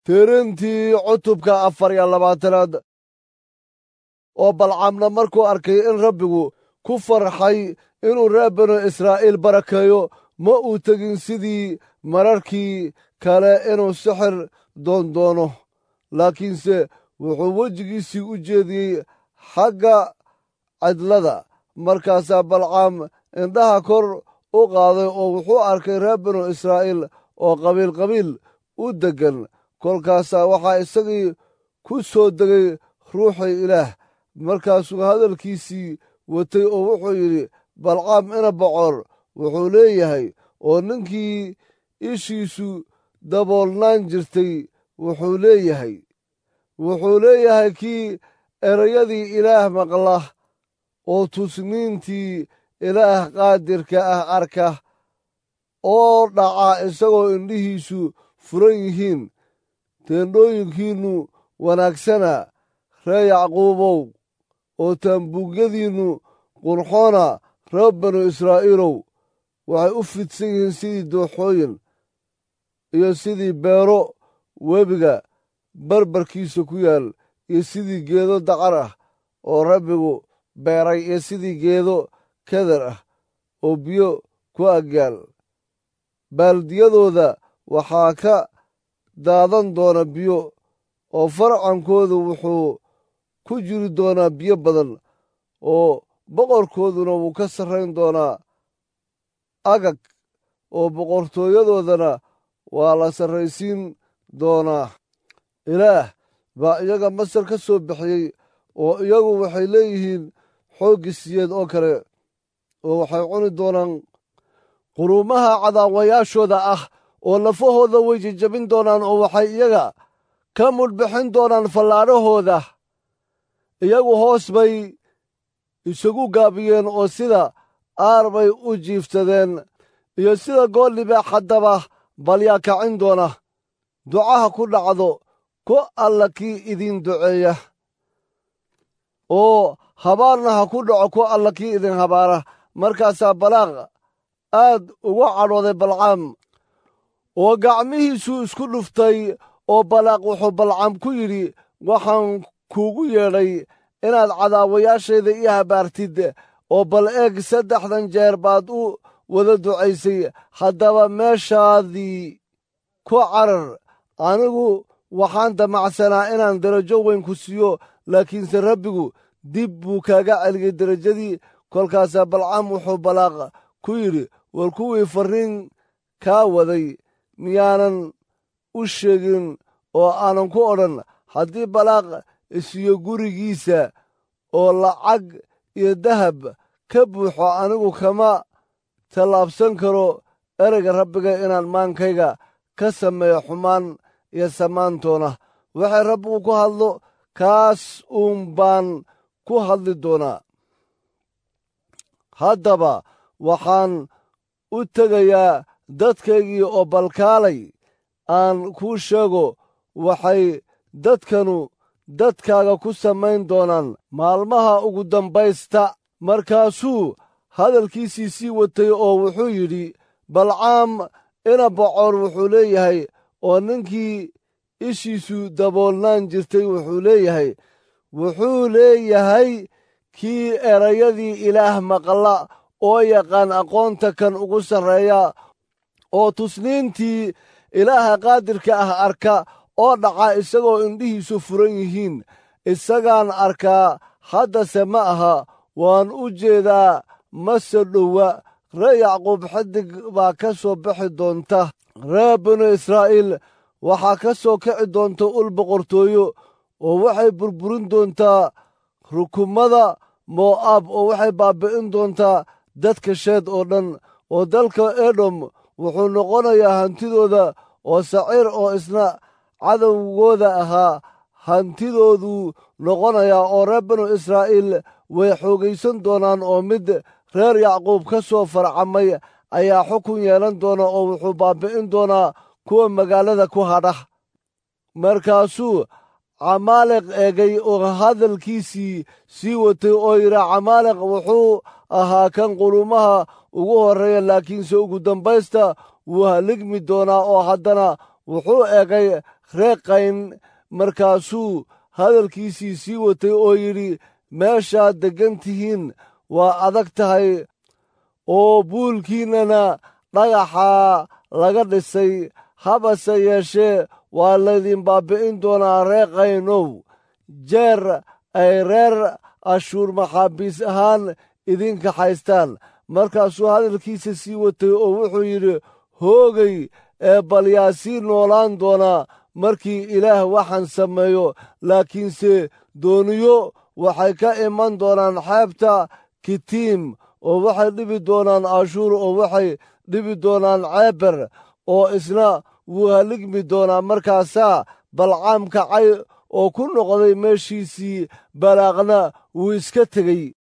tirintii cutubka afar iyo labaatanaad oo balcamna markuu arkay in rabbigu ku farxay inuu reer banu israa'iil barakeeyo ma uu tegin sidii mararkii kale inuu sixir doondoono laakiinse wuxuu wejigiisii u jeediyey xagga cidlada markaasaa balcaam indhaha kor u qaaday oo wuxuu arkay reer banu israa'iil oo qabiilqabiil u deggan kolkaasaa waxaa isagii ku soo degay ruuxii ilaah markaasuu hadalkiisii watay oo wuxuu yidhi balcaam ina bocor wuxuu leeyahay oo ninkii ishiisu daboolnaan jirtay wuxuu leeyahay wuxuu leeyahay kii erayadii ilaah maqla oo tusniintii ilaah qaadirka ah arka oo dhaca isagoo indhihiisu furan yihiin teendhooyinkiinnu wanaagsana ree yacquubow oo taambuugyadiinnu qurxoona reer banu israa'iilow waxay u fidsan yihiin sidii dooxooyin iyo sidii beero webiga barbarkiisa ku yaal iyo sidii geedo dacar ah oo rabbigu beeray iyo sidii geedo keder ah oo biyo ku agyaal baaldiyadooda waxaa ka daadan doona biyo oo farcankoodu wuxuu ku jiri doonaa biyo badan oo boqorkooduna wuu ka sarrayn doonaa agag oo boqortooyadoodana waa la sarraysiin doonaa ilaah baa iyaga masar ka soo bixiyey oo iyagu waxay leeyihiin xooggisiyeed oo kale oo waxay cuni doonaan quruumaha cadaawayaashooda ah oo lafahooda way jejabin doonaan oo waxay iyaga ka mudhbixin doonaan fallaadhahooda iyagu hoos bay isagu gaabiyeen oo sida aar bay u jiiftadeen iyo sida goollibeex haddaba balyaa kacin doona ducaha ku dhacdo ku alla kii idiin duceeya oo habaarna ha ku dhaco ku alla kii idin habaara markaasaa balaaq aad uga cadhooday balcaam oo gacmihiisuu isku dhuftay oo balaaq wuxuu balcaam ku yidhi waxaan kuugu yeedhay inaad cadaawayaashayda ii habaartid oo bal eeg saddexdan jeer baad u wada ducaysay haddaba meeshaadii ku carar anigu waxaan damacsanaa inaan derajo weyn ku siiyo laakiinse rabbigu dib buu kaaga celiyey derajadii kolkaasaa balcaam wuxuu balaaq ku yidhi war kuwii farriin kaa waday miyaanan u sheegin oo aanan ku odhan haddii balaaq isiyo gurigiisa oo lacag iyo dahab ka buuxo anigu kama tallaabsan karo ereyga rabbiga inaan maankayga ka sameeyo xumaan iyo samaantoona waxay rabbigu ku hadlo kaas uun baan ku hadli doonaa haddaba waxaan u tegayaa dadkaygii oo balkaalay aan kuu sheego waxay dadkanu dadkaaga ku samayn doonaan maalmaha ugu dambaysta markaasuu hadalkiisii sii watay oo wuxuu yidhi balcaam ina bocor wuxuu leeyahay oo ninkii ishiisu daboolnaan jirtay wuxuu leeyahay wuxuu leeyahay kii erayadii ilaah maqla oo yaqaan aqoonta kan ugu sarreeya oo tusniintii ilaaha qaadirka ah arka oo dhaca isagoo indhihiisu furan yihiin isagaan arkaa haddase ma aha waan u jeedaa mase dhowa ree yacquub xidig baa ka soo bixi doonta reer binu israa'iil waxaa ka soo kici doonta ul boqortooyo oo waxay burburin doontaa rukumada mo'aab oo waxay baabbi'in doontaa dadka sheed oo dhan oo dalka edom wuxuu noqonayaa hantidooda oo saciir oo isna cadowgooda ahaa hantidooduu noqonayaa oo reer binu israa'iil way xoogaysan doonaan oo mid reer yacquub ka soo farcamay ayaa xukun yeelan doona oo wuxuu baabbi'in doonaa kuwa magaalada ku hadha markaasuu camaaliq eegay oo hadalkiisii sii watay oo yidhi camaaliq wuxuu ahaa kan qulumaha ugu horreeya laakiinse ugu dambaysta wuu haligmi doonaa oo haddana wuxuu egay reeqayn markaasuu hadalkiisii sii watay oo yidhi meeshaad deggan tihiin waa adag tahay oo buulkiinnana dhagaxaa laga dhisay habase yeeshee waa laydin baabbi'in doonaa reeqaynow jeer ay reer ashuur maxaabiis ahaan idinka haystaan markaasuu hadalkiisa sii watay oo wuxuu yidhi hoogay ee bal yaa sii noolaan doonaa markii ilaah waxaan sameeyo laakiinse dooniyo waxay ka iman doonaan xeebta kitiim oo waxay dhibi doonaan ashuur oo waxay dhibi doonaan ceeber oo isna wuu haligmi doonaa markaasaa balcaam kacay oo ku noqday meeshiisii balaaqna wuu iska tegey